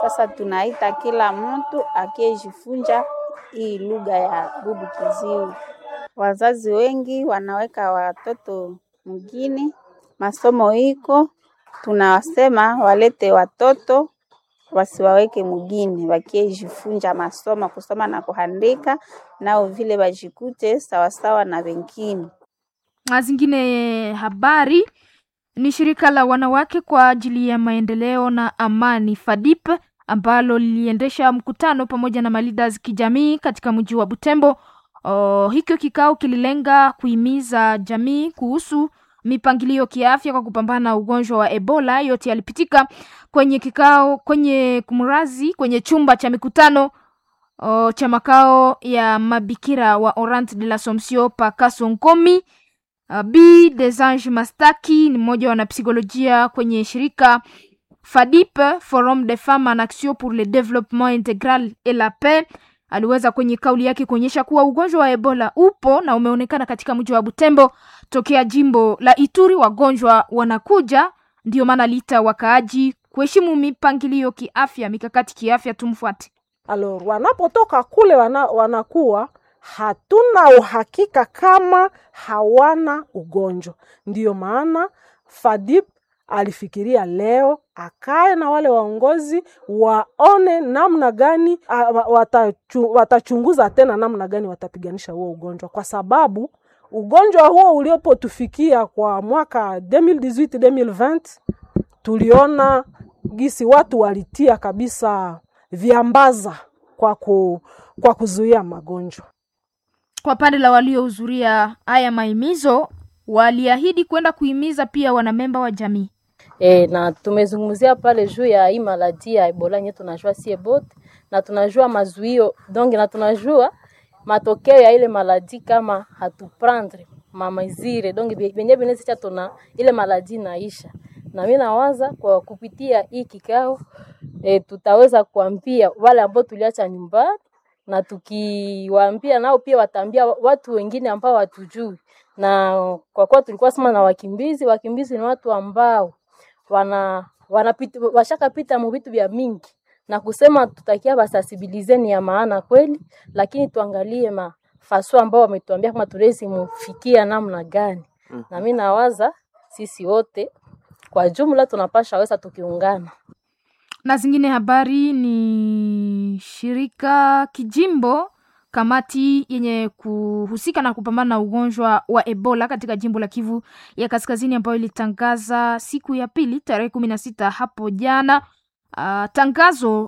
Sasa tunaita kila mtu akiyejifunza hii lugha ya bubu kiziwi. Wazazi wengi wanaweka watoto mjini, masomo iko, tunawasema walete watoto wasiwaweke mugini, wakiejifunza masomo kusoma na kuandika, nao vile wajikute sawasawa na wengine. Na zingine habari ni shirika la wanawake kwa ajili ya maendeleo na amani FADIP ambalo liliendesha mkutano pamoja na maleaders kijamii katika mji wa Butembo. Oh, hikyo kikao kililenga kuhimiza jamii kuhusu mipangilio kiafya kwa kupambana na ugonjwa wa Ebola. Yote yalipitika kwenye kikao kwenye kumrazi kwenye chumba cha mikutano oh, cha makao ya mabikira wa Orante de l'Assomption pa Kasonkomi. Uh, B Desange Mastaki ni mmoja wa wanapsikolojia kwenye shirika FADIP, Forum des Femmes en Action pour le Développement Intégral et la Paix. Aliweza kwenye kauli yake kuonyesha kuwa ugonjwa wa Ebola upo na umeonekana katika mji wa Butembo tokea jimbo la Ituri. Wagonjwa wanakuja, ndio maana aliita wakaaji kuheshimu mipangilio kiafya, mikakati kiafya. Tumfuate. Alors, wanapotoka kule wana, wanakuwa hatuna uhakika kama hawana ugonjwa. Ndiyo maana FADIP alifikiria leo akae na wale waongozi waone namna gani a, watachu, watachunguza tena namna gani watapiganisha huo ugonjwa, kwa sababu ugonjwa huo uliopotufikia kwa mwaka 2018 2020 tuliona gisi watu walitia kabisa viambaza kwa, ku, kwa kuzuia magonjwa. Kwa pande la waliohudhuria haya mahimizo, waliahidi kwenda kuhimiza pia wanamemba wa jamii. E, na tumezungumzia pale juu ya hii maladi ya Ebola yenye tunajua sie bote na tunajua mazuio donc na tunajua matokeo ya ile maladi kama hatuprendre mamazire donc benye benesicha tuna ile maladi naisha, na mimi nawaza kwa kupitia hii kikao e, tutaweza kuambia wale ambao tuliacha nyumbani na tukiwaambia nao pia wataambia watu wengine ambao watujui, na kwa kuwa tulikuwa sema na wakimbizi, wakimbizi ni watu ambao wana wanapita washakapita mu vitu vya mingi na kusema tutakia basasibilize ni ya maana kweli, lakini tuangalie mafaso ambao wametuambia kama tulezi mufikia namna gani. mm -hmm. Na mimi nawaza sisi wote kwa jumla tunapasha weza tukiungana. Na zingine habari ni shirika kijimbo kamati yenye kuhusika na kupambana na ugonjwa wa Ebola katika jimbo la Kivu ya Kaskazini ambayo ilitangaza siku ya pili tarehe kumi na sita hapo jana uh, tangazo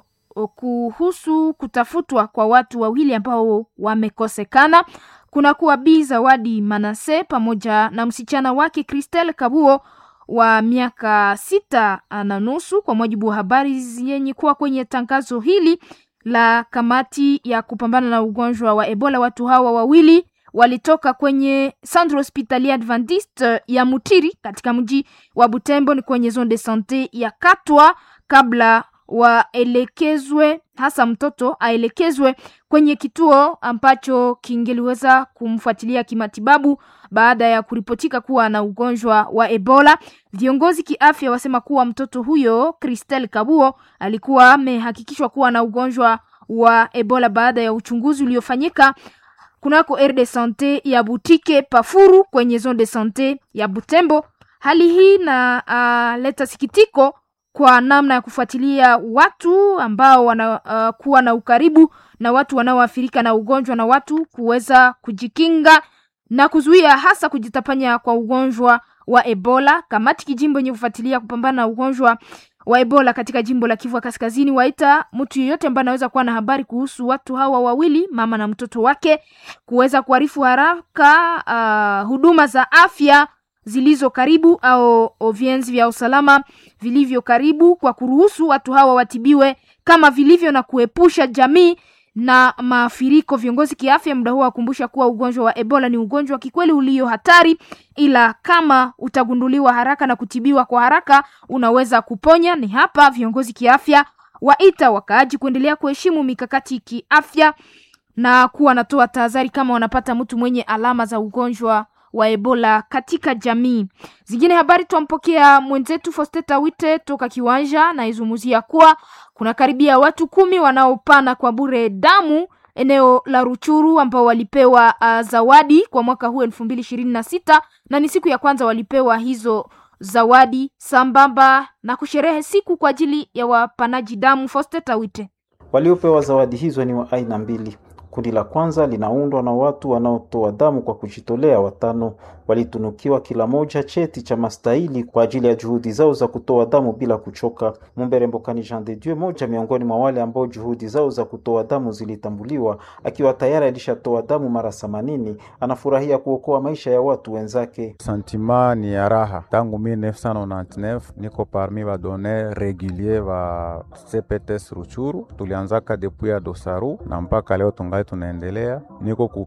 kuhusu kutafutwa kwa watu wawili ambao wamekosekana. Kuna kuwa Bi Zawadi Manase pamoja na msichana wake Christelle Kabuo wa miaka sita na nusu, kwa mujibu wa habari zenye kuwa kwenye tangazo hili la kamati ya kupambana na ugonjwa wa Ebola. Watu hawa wawili walitoka kwenye Centre Hospitalier Adventiste ya Mutiri katika mji wa Butembo, ni kwenye zone de sante ya Katwa, kabla waelekezwe, hasa mtoto aelekezwe kwenye kituo ambacho kingeliweza kumfuatilia kimatibabu baada ya kuripotika kuwa na ugonjwa wa Ebola. Viongozi kiafya wasema kuwa mtoto huyo Christelle Kabuo alikuwa amehakikishwa kuwa na ugonjwa wa Ebola baada ya uchunguzi uliofanyika kunako aire de sante ya Butike Pafuru kwenye zone de sante ya Butembo. Hali hii na uh, leta sikitiko kwa namna ya kufuatilia watu ambao wanakuwa uh, na ukaribu na watu wanaoathirika na ugonjwa na watu kuweza kujikinga na kuzuia hasa kujitapanya kwa ugonjwa wa Ebola. Kamati kijimbo yenye kufuatilia kupambana na ugonjwa wa Ebola katika jimbo la Kivu Kaskazini waita mtu yeyote ambaye anaweza kuwa na habari kuhusu watu hawa wawili, mama na mtoto wake, kuweza kuarifu haraka uh, huduma za afya zilizo karibu au vienzi vya usalama vilivyo karibu kwa kuruhusu watu hawa watibiwe kama vilivyo na kuepusha jamii na maafiriko. Viongozi kiafya muda huo wakumbusha kuwa ugonjwa wa Ebola ni ugonjwa kikweli ulio hatari, ila kama utagunduliwa haraka na kutibiwa kwa haraka unaweza kuponya. Ni hapa viongozi kiafya waita wakaaji kuendelea kuheshimu mikakati kiafya na kuwa natoa tahadhari kama wanapata mtu mwenye alama za ugonjwa wa Ebola katika jamii. Zingine habari twampokea mwenzetu Fosteta Wite toka Kiwanja na izungumzia kuwa kuna karibia watu kumi wanaopana kwa bure damu eneo la Ruchuru ambao walipewa uh, zawadi kwa mwaka huu elfu mbili ishirini na sita na ni siku ya kwanza walipewa hizo zawadi sambamba na kusherehe siku kwa ajili ya wapanaji damu. Fosteta Wite. Waliopewa zawadi hizo ni wa aina mbili. Kundi la kwanza linaundwa na watu wanaotoa damu kwa kujitolea. Watano walitunukiwa kila moja cheti cha mastahili kwa ajili ya juhudi zao za kutoa damu bila kuchoka. Mumbere Mbokani Jean de Dieu, moja miongoni mwa wale ambao juhudi zao za kutoa damu zilitambuliwa, akiwa tayari alishatoa damu mara themanini, anafurahia kuokoa maisha ya watu wenzake. Santima ni ya raha. Tangu 1999 niko parmi ba donner regulier ba CPTS Ruchuru, tulianzaka depuis ya Dosaru na mpaka leo tungali tunaendelea. Niko ku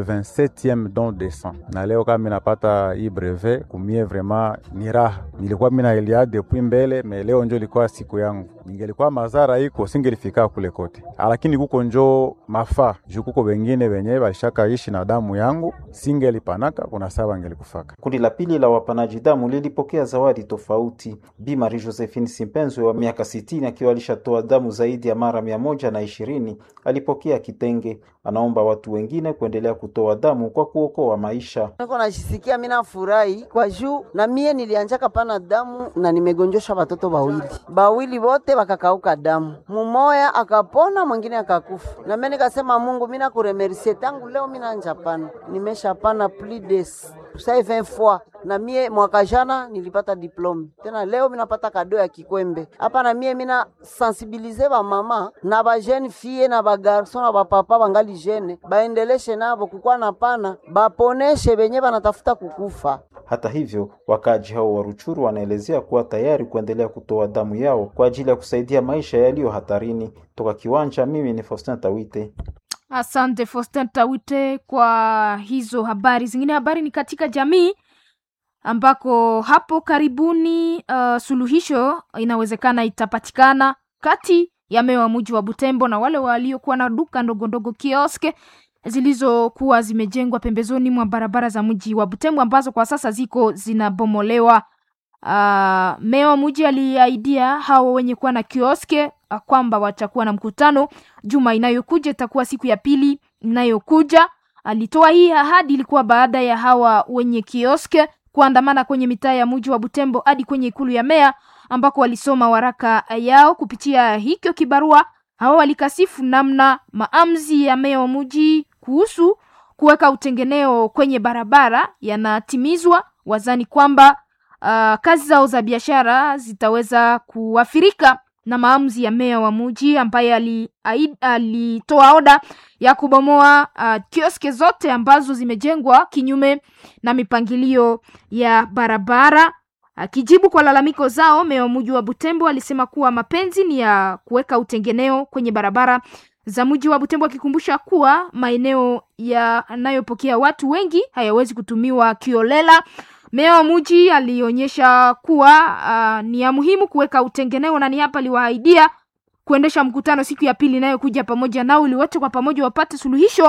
87e don de sang na leo kama minapata hii brevet kumie, vraiment ni raha. Nilikuwa mina elia depuis mbele, me leo njo ilikuwa siku yangu. Ningelikuwa mazara iko singelifika kule kote, lakini kuko njo mafaa juu kuko wengine wenye balishaka ishi na damu yangu, singelipanaka kuna saa bangelikufaka. Kundi la pili la wapanaji damu lilipokea zawadi tofauti. Bi Marie Josephine Simpenzwe wa miaka sitini akiwa alishatoa damu zaidi ya mara mia moja na ishirini alipokea kitenge. Anaomba watu wengine kuendelea kutoa damu kwa kuokoa maisha. Niko najisikia mina furahi kwa juu na mie nilianjaka pana damu na nimegonjosha watoto bawili bawili bote bakakauka damu, mumoya akapona mwingine akakufa. Na mimi nikasema Mungu, mina kuremercie tangu leo mina anja pana nimesha pana plus de sai 20 fois na mie mwaka jana nilipata diplome tena, leo minapata kado ya kikwembe hapa. Na mie mina sensibilize ba mama na ba jeune fille na ba garson na ba papa bangali jeune baendeleshe nabo kukwa na pana baponeshe benye banatafuta kukufa. Hata hivyo, wakaaji hao wa Ruchuru wanaelezea kuwa tayari kuendelea kutoa damu yao kwa ajili ya kusaidia maisha yaliyo hatarini. Toka Kiwanja, mimi ni Faustin Tawite. Asante Faustin Tawite kwa hizo habari. Zingine habari ni katika jamii ambako hapo karibuni uh, suluhisho inawezekana itapatikana kati ya meya wa mji wa Butembo na wale waliokuwa na duka ndogo ndogo kioske zilizokuwa zimejengwa pembezoni mwa barabara za mji wa Butembo ambazo kwa sasa ziko zinabomolewa. Uh, meya wa mji aliaidia hao wenye kuwa na kioske uh, kwamba watakuwa na mkutano juma inayokuja, itakuwa siku ya pili inayokuja. Alitoa hii ahadi, ilikuwa baada ya hawa wenye kioske kuandamana kwenye mitaa ya mji wa Butembo hadi kwenye ikulu ya meya ambako walisoma waraka yao. Kupitia hikyo kibarua, hawa walikasifu namna maamuzi ya meya wa mji kuhusu kuweka utengeneo kwenye barabara yanatimizwa. Wazani kwamba uh, kazi zao za biashara zitaweza kuathirika na maamuzi ya meya wa mji ambaye alitoa ali oda ya kubomoa uh, kioske zote ambazo zimejengwa kinyume na mipangilio ya barabara. Akijibu kwa lalamiko zao, meya wa mji wa Butembo alisema kuwa mapenzi ni ya kuweka utengeneo kwenye barabara za mji wa Butembo, akikumbusha kuwa maeneo yanayopokea watu wengi hayawezi kutumiwa kiolela. Meya wa mji alionyesha kuwa uh, ni ya muhimu kuweka utengeneo na ni hapa aliwaahidia kuendesha mkutano siku ya pili inayokuja pamoja nao ili wote kwa pamoja wapate suluhisho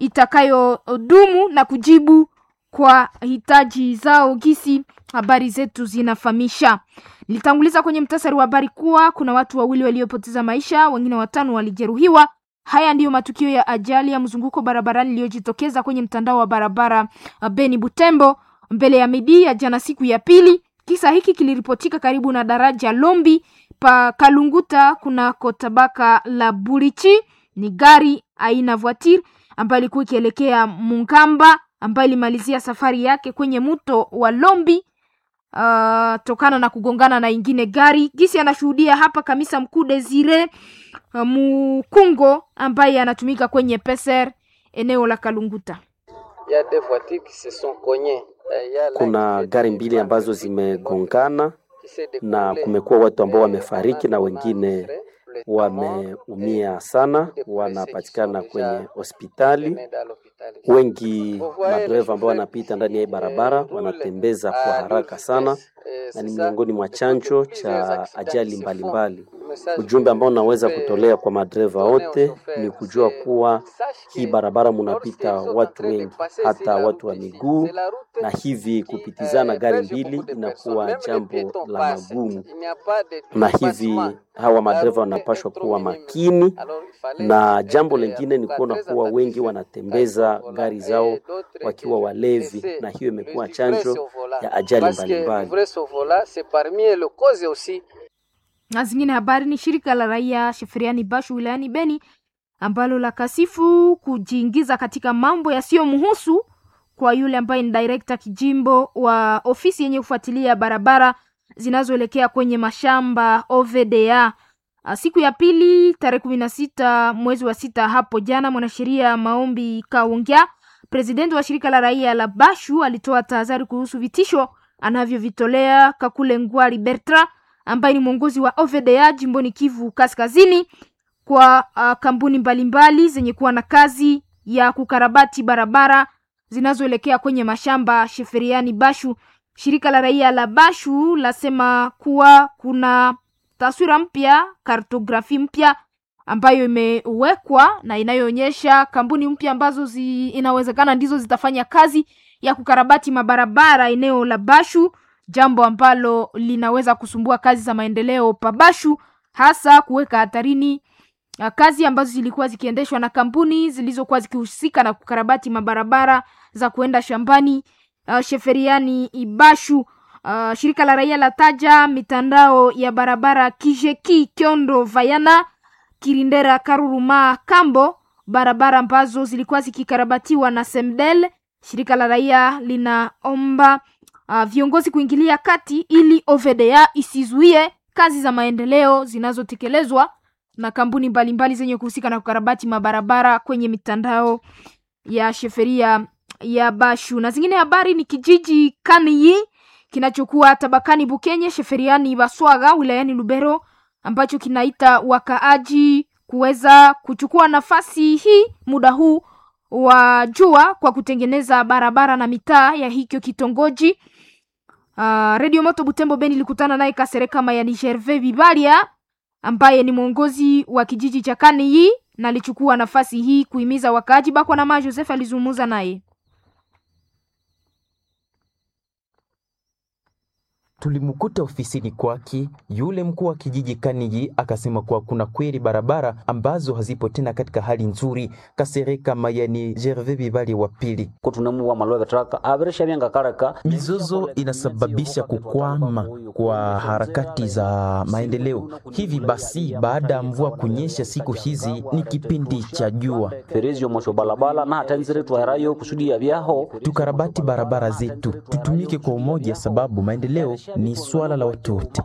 itakayodumu na kujibu kwa hitaji zao gisi habari zetu zinafahamisha. Nilitanguliza kwenye mtasari wa habari kuwa kuna watu wawili waliopoteza maisha, wengine watano walijeruhiwa. Haya ndiyo matukio ya ajali ya mzunguko barabarani iliyojitokeza kwenye mtandao wa barabara Beni Butembo mbele ya midi ya jana siku ya pili. Kisa hiki kiliripotika karibu na daraja Lombi pa Kalunguta kunako tabaka la Burichi. Ni gari aina voiture ambayo ilikuwa ikielekea Mungamba ambayo ilimalizia safari yake kwenye mto wa Lombi uh, tokana na kugongana na ingine gari. Gisi anashuhudia hapa kamisa mkuu Desire uh, Mukungo ambaye anatumika kwenye peser eneo la Kalunguta. Kuna gari mbili ambazo zimegongana na kumekuwa watu ambao wamefariki na wengine wameumia sana, wanapatikana kwenye hospitali. Wengi madereva ambao wanapita ndani ya hii barabara wanatembeza kwa haraka sana, na ni miongoni mwa chanjo cha ajali mbalimbali. ujumbe ambao naweza kutolea kwa madereva wote ni kujua kuwa hii barabara munapita watu wengi, hata watu wa miguu, na hivi kupitizana gari mbili inakuwa jambo la magumu, na hivi hawa madereva wanapashwa kuwa makini. Na jambo lingine ni kuona kuwa wengi wanatembeza gari zao wakiwa walevi, na hiyo imekuwa chanjo ya ajali mbalimbali. Na zingine habari ni shirika la raia Sheferiani Bashu wilayani Beni ambalo la kasifu kujiingiza katika mambo yasiyomhusu kwa yule ambaye ni director kijimbo wa ofisi yenye kufuatilia barabara zinazoelekea kwenye mashamba OVDA. Siku ya pili tarehe kumi na sita mwezi wa sita hapo jana, mwanasheria Maombi Kaongea, presidenti wa shirika la raia la Bashu, alitoa tahadhari kuhusu vitisho anavyovitolea Kakule Ngwali Bertra ambaye ni mwongozi wa OVDA jimboni Kivu Kaskazini kwa uh, kampuni mbalimbali zenye kuwa na kazi ya kukarabati barabara zinazoelekea kwenye mashamba Sheferiani Bashu. Shirika la raia la Bashu lasema kuwa kuna taswira mpya, kartografi mpya ambayo imewekwa na inayoonyesha kampuni mpya ambazo zi, inawezekana ndizo zitafanya kazi ya kukarabati mabarabara eneo la Bashu, jambo ambalo linaweza kusumbua kazi za maendeleo pa Bashu, hasa kuweka hatarini uh, kazi ambazo zilikuwa zikiendeshwa na kampuni zilizokuwa zikihusika na kukarabati mabarabara za kuenda shambani uh, Sheferiani Ibashu. Uh, shirika la raia la taja mitandao ya barabara Kijeki, Kyondo, Vayana, Kirindera, Karuruma, Kambo, barabara ambazo zilikuwa zikikarabatiwa na Semdel. Shirika la raia linaomba uh, viongozi kuingilia kati ili OVDA isizuie kazi za maendeleo zinazotekelezwa na kampuni mbalimbali zenye kuhusika na kukarabati mabarabara kwenye mitandao ya sheferia ya Bashu. Na zingine habari ni kijiji Kaniyi kinachokuwa tabakani Bukenye, sheferiani Baswaga, wilayani Lubero, ambacho kinaita wakaaji kuweza kuchukua nafasi hii muda huu wa jua kwa kutengeneza barabara na mitaa ya hicho kitongoji. Uh, Radio Moto Butembo Beni ilikutana naye Kasereka Mayani Gervais Bibalia ambaye ni mwongozi wa kijiji cha Kaniyi na alichukua nafasi hii kuhimiza wakaaji. Bakwa na Ma Joseph alizungumza naye. Tulimkuta ofisini kwake yule mkuu wa kijiji Kaniji, akasema kuwa kuna kweli barabara ambazo hazipo tena katika hali nzuri. Kasereka Mayani Gervais Bibali wa pili, mizozo inasababisha kukwama kwa harakati za maendeleo. Hivi basi, baada ya mvua kunyesha siku hizi, ni kipindi cha jua, tukarabati barabara zetu, tutumike kwa umoja, sababu maendeleo ni swala la watu wote.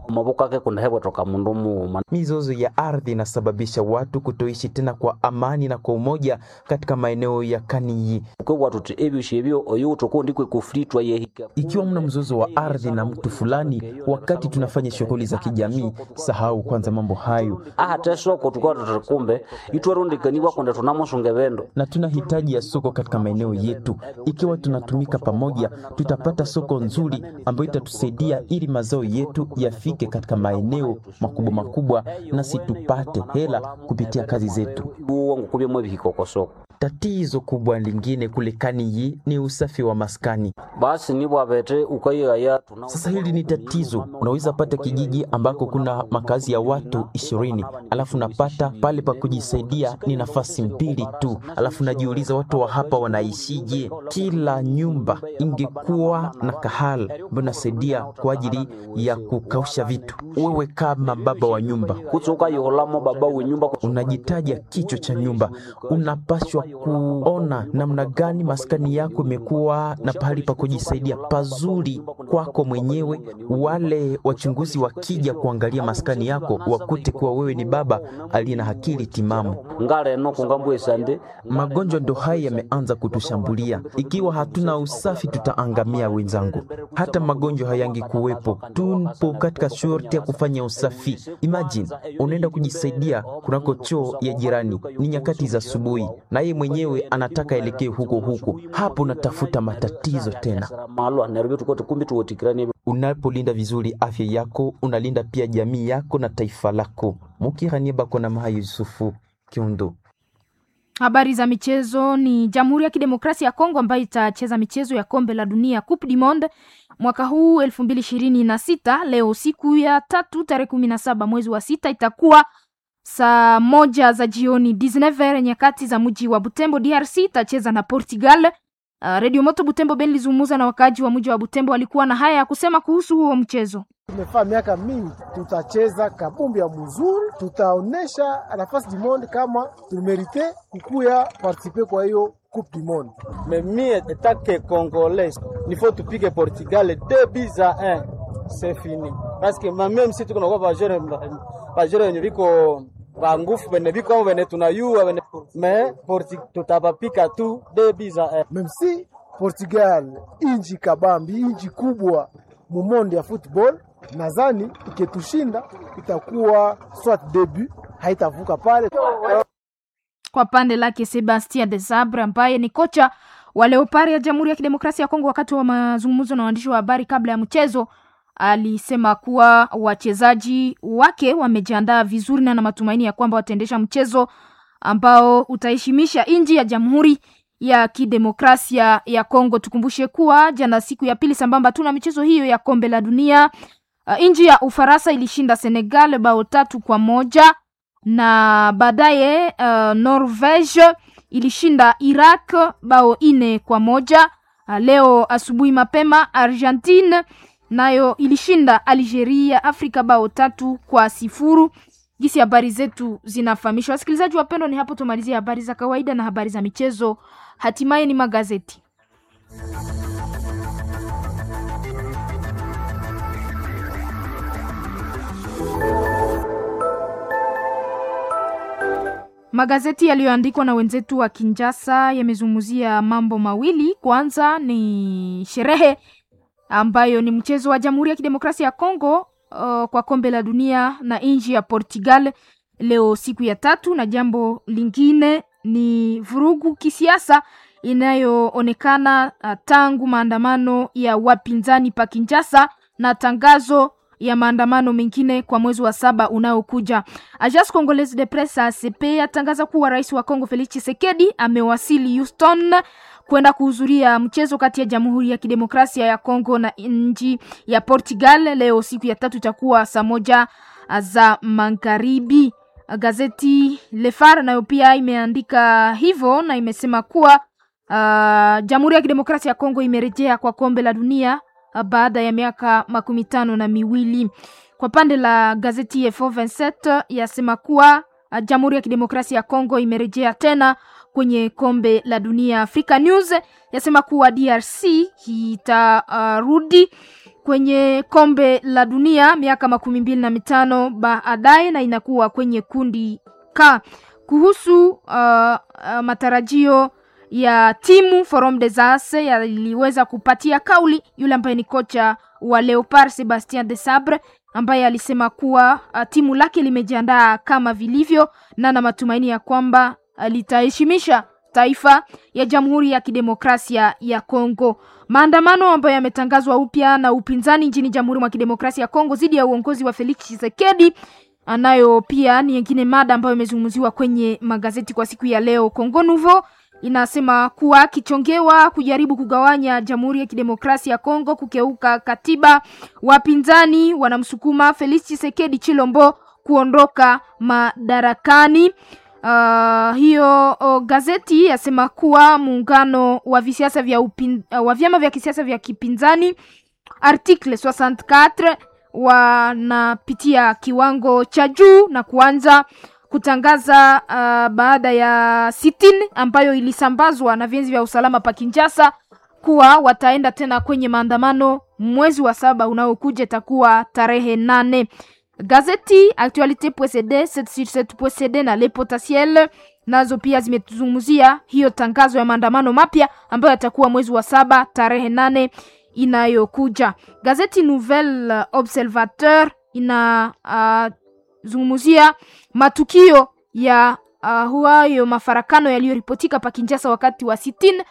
Mizozo ya ardhi inasababisha watu kutoishi tena kwa amani na kwa umoja katika maeneo ya Kaniyi. Ikiwa mna mzozo wa ardhi na mtu fulani, wakati tunafanya shughuli za kijamii, sahau kwanza mambo hayo, na tuna hitaji ya soko katika maeneo yetu. Ikiwa tunatumika pamoja, tutapata soko nzuri ambayo itatusaidia ili mazao yetu yafike katika maeneo makubwa makubwa, nasi tupate hela kupitia kazi zetu. Tatizo kubwa lingine kule Kaniyi ni usafi wa maskani. Sasa hili ni tatizo. Unaweza pata kijiji ambako kuna makazi ya watu ishirini, alafu napata pale pa kujisaidia ni nafasi mbili tu, alafu najiuliza watu wa hapa wanaishije? Kila nyumba ingekuwa na kahala ambayo nasaidia kwa ajili ya kukausha vitu. Wewe kama baba wa nyumba unajitaja kichwa cha nyumba, unapashwa kuona namna gani maskani yako imekuwa na pahali pa kujisaidia pazuri kwako mwenyewe. Wale wachunguzi wakija kuangalia maskani yako wakute kuwa wewe ni baba aliye na akili timamu. Magonjwa ndo haya yameanza kutushambulia. Ikiwa hatuna usafi, tutaangamia wenzangu. Hata magonjwa hayangi kuwepo, tupo katika shorti ya kufanya usafi. Imagine unaenda kujisaidia kunako choo ya jirani, ni nyakati za asubuhi, na yeye mwenyewe anataka elekee huko huko, hapo natafuta matatizo tena. Unapolinda vizuri afya yako, unalinda pia jamii yako na taifa lako. Mukiranie Bakona Mahayo Yusufu Kiundo. Habari za michezo ni Jamhuri ya Kidemokrasia ya Kongo ambayo itacheza michezo ya kombe la dunia Coupe du Monde mwaka huu elfu mbili ishirini na sita. Leo siku ya tatu tarehe kumi na saba mwezi wa sita itakuwa saa moja za jioni 19h nyakati za mji wa Butembo. DRC itacheza na Portugal. Uh, Radio Moto Butembo Ben lizungumza na wakaaji wa mji wa Butembo, walikuwa na haya ya kusema kuhusu huo mchezo. Tumefaa miaka mingi, tutacheza kabumbi ya mzuri, tutaonesha nafasi du monde kama tumerite kukuya participe kwa hiyo coupe du monde. Mais mie etake congolais nifo tupige Portugal 2 buts à 1 c'est fini parce que même si tuko nakuwa bajere bajere wenye viko bangufu bene viko ao bene tunayua bene mais Porti tutabapika tu 2 buts à 1 Même si Portugal inji kabambi, inji kubwa mumondi ya football, nadhani iketushinda itakuwa swat debut, haitavuka pale. Kwa pande lake Sebastien de Sabre ambaye ni kocha wa Leopard ya Jamhuri ya Kidemokrasia ya Kongo, wakati wa mazungumzo na waandishi wa habari kabla ya mchezo, alisema kuwa wachezaji wake wamejiandaa vizuri na na matumaini ya kwamba wataendesha mchezo ambao utaheshimisha nchi ya Jamhuri ya Kidemokrasia ya Kongo. Tukumbushe kuwa jana, siku ya pili sambamba tu na michezo hiyo ya kombe la dunia, uh, nchi ya Ufaransa ilishinda Senegal bao tatu kwa moja na baadaye uh, Norvege ilishinda Iraq bao ine kwa moja. Uh, leo asubuhi mapema Argentine nayo ilishinda Algeria ya Afrika bao tatu kwa sifuru. Gisi habari zetu zinafahamishwa. Wasikilizaji wapendwa, ni hapo tumalizia habari za kawaida na habari za michezo, hatimaye ni magazeti. Magazeti yaliyoandikwa na wenzetu wa Kinshasa yamezungumzia mambo mawili. Kwanza ni sherehe ambayo ni mchezo wa Jamhuri ya Kidemokrasia ya Kongo uh, kwa kombe la dunia na nchi ya Portugal leo siku ya tatu, na jambo lingine ni vurugu kisiasa inayoonekana uh, tangu maandamano ya wapinzani pa Kinshasa na tangazo ya maandamano mengine kwa mwezi wa saba unaokuja. Agence Congolaise de Presse ACP yatangaza kuwa rais wa Kongo Felix Tshisekedi amewasili Houston kwenda kuhudhuria mchezo kati ya Jamhuri ya Kidemokrasia ya Kongo na nchi ya Portugal. Leo siku ya tatu itakuwa saa moja za magharibi. Gazeti Le Phare nayo pia imeandika hivyo na imesema kuwa uh, Jamhuri ya Kidemokrasia ya Kongo imerejea kwa kombe la dunia baada ya miaka makumi tano na miwili. Kwa pande la gazeti Info 27 yasema kuwa Jamhuri ya Kidemokrasia ya Kongo imerejea tena kwenye kombe la dunia. Africa News yasema kuwa DRC itarudi uh, kwenye kombe la dunia miaka makumi mbili na mitano baadaye na inakuwa kwenye kundi K. Kuhusu uh, uh, matarajio ya timu Forum des As yaliweza kupatia kauli yule ambaye ni kocha wa Leopard Sebastien de Sabre ambaye alisema kuwa uh, timu lake limejiandaa kama vilivyo na na matumaini ya kwamba uh, litaheshimisha taifa ya Jamhuri ya Kidemokrasia ya Kongo. Maandamano ambayo yametangazwa upya na upinzani nchini Jamhuri ya Kidemokrasia ya Kongo dhidi ya uongozi wa Felix Tshisekedi anayo pia ni nyingine mada ambayo imezungumziwa kwenye magazeti kwa siku ya leo. Congo Nouveau inasema kuwa kichongewa kujaribu kugawanya Jamhuri ya Kidemokrasia ya Kongo, kukeuka katiba. Wapinzani wanamsukuma Felix Tshisekedi Chilombo kuondoka madarakani. Uh, hiyo uh, gazeti yasema kuwa muungano wa visiasa vya upin, uh, wa vyama vya kisiasa vya kipinzani article 64 wanapitia kiwango cha juu na kuanza kutangaza uh, baada ya sitini ambayo ilisambazwa na vyenzi vya usalama pa Kinshasa kuwa wataenda tena kwenye maandamano mwezi wa saba unaokuja, itakuwa tarehe nane. Gazeti Actualite.cd 7sur7.cd na Le Potentiel nazo pia zimetuzungumzia hiyo tangazo ya maandamano mapya ambayo yatakuwa mwezi wa saba tarehe nane inayokuja. Gazeti Nouvelle Observateur ina uh, zungumzia matukio ya uh, huayo mafarakano yaliyoripotika pa Kinshasa wakati wa sitini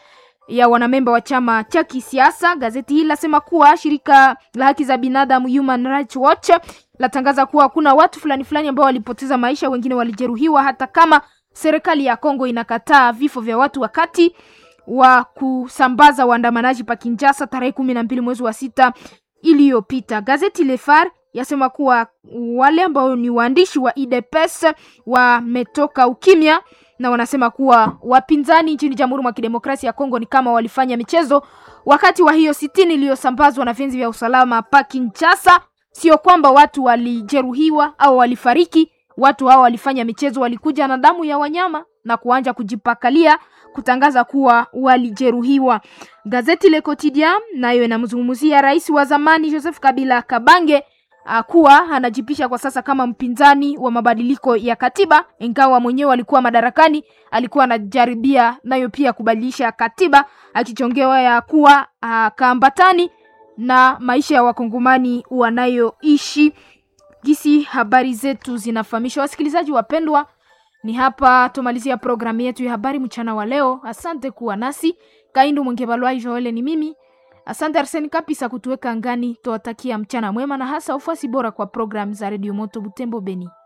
ya wanamemba wa chama cha kisiasa. Gazeti hili lasema kuwa shirika la haki za binadamu Human Rights Watch latangaza kuwa kuna watu fulani fulani ambao walipoteza maisha, wengine walijeruhiwa, hata kama serikali ya Kongo inakataa vifo vya watu wakati wa kusambaza waandamanaji pa Kinshasa tarehe kumi na mbili mwezi wa sita iliyopita. Gazeti Le Phare yasema kuwa wale ambao ni waandishi wa UDPS wametoka ukimya na wanasema kuwa wapinzani nchini Jamhuri mwa Kidemokrasia ya Kongo ni kama walifanya michezo wakati wa hiyo sitini iliyosambazwa na vyenzi vya usalama pa Kinshasa. Sio kwamba watu walijeruhiwa au walifariki, watu hao walifanya michezo, walikuja na damu ya wanyama na kuanja kujipakalia kutangaza kuwa walijeruhiwa. Gazeti Le Quotidien nayo inamzungumzia rais wa zamani Joseph Kabila Kabange kuwa anajipisha kwa sasa kama mpinzani wa mabadiliko ya katiba, ingawa mwenyewe alikuwa madarakani, alikuwa anajaribia nayo pia kubadilisha katiba, akichongewa ya kuwa kaambatani na maisha ya wakongomani wanayoishi. Gisi habari zetu zinafahamisha wasikilizaji wapendwa, ni hapa tumalizia programu yetu ya habari mchana wa leo. Asante kuwa nasi. Kaindu Mwengebalwai Joele ni mimi. Asante Arseni Kapisa kutuweka ngani. Tuwatakia mchana mwema na hasa ufuasi bora kwa programu za Radio Moto Butembo Beni.